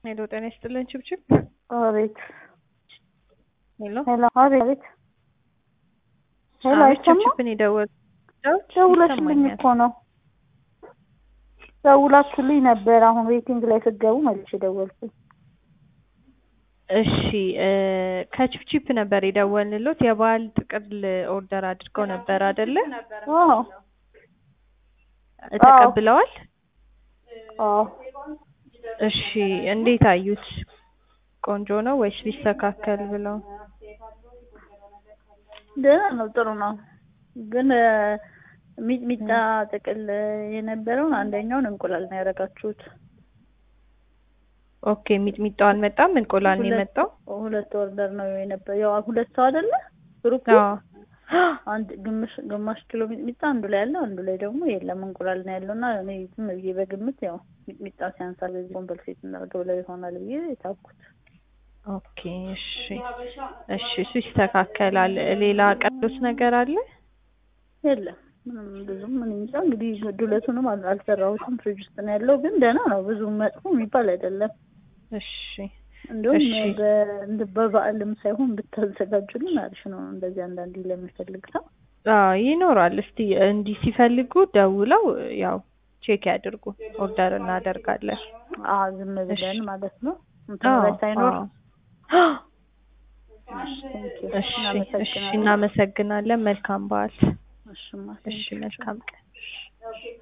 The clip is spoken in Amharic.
ሄሎ ጤና ይስጥልን ችብችብ። አቤት ሄሎ ሄሎ፣ አቤት አቤት። ሄሎ፣ አቤት አይሰማም? ችብችብን የደወል ደውለሽልኝ እኮ ነው። ደውላችሁልኝ ነበር። አሁን ዌቲንግ ላይ ስትገቡ መልሼ ደወልኩኝ። እሺ እ ከችፕችፕ ነበር የደወልንሎት የበዓል ጥቅል ኦርደር አድርገው ነበር አይደለ? አዎ ተቀብለዋል? አዎ። እሺ እንዴት አዩት? ቆንጆ ነው ወይስ ቢስተካከል ብለው? ደህና ነው፣ ጥሩ ነው። ግን እ ሚጥሚጣ ጥቅል የነበረውን አንደኛውን እንቁላል ነው ያደረጋችሁት። ኦኬ ሚጥሚጣው አልመጣም፣ እንቁላል ነው ሁለት- የመጣው። ሁለት ኦርደር ነው የነበረው። ያው ሁለት ሰው አይደለ ግሩፕ አዎ አንድ ግማሽ ግማሽ ኪሎ ሚጥሚጣ አንዱ ላይ ያለው አንዱ ላይ ደግሞ የለም እንቁላል ነው ያለው እና እኔ ዝም ብዬ በግምት ያው ሚጥሚጣ ሲያንሳል በዚህ ኮምፐልሴት እናድርገው ብለው ይሆናል ብዬ የታኩት። ኦኬ እሺ እሺ እሱ ይስተካከላል። ሌላ ቀዶስ ነገር አለ? የለም ምንም ብዙም ምን እንጃ እንግዲህ ዱለቱንም አል- አልሰራሁትም ፍሪጅ ውስጥ ነው ያለው ግን ደህና ነው ብዙም መጥፎ የሚባል አይደለም እሺ እንዲሁም እሺ። በ- እንደ በበዓልም ሳይሆን ብታዘጋጁልን አሪፍ ነው እንደዚህ አንዳንዴ ለሚፈልግ ሰው አዎ ይኖራል። እስቲ እንዲህ ሲፈልጉ ደውለው ያው ቼክ ያድርጉ። ኦርደር እናደርጋለን። አ ዝም ብለን እሺ። ማለት ነው እንትን ላይ ሳይኖር አዎ። እሺ thank you። እሺ እሺ እናመሰግናለን። እናመሰግናለን። መልካም በዓል። እሺማ እሺ thank you። መልካም ቀን።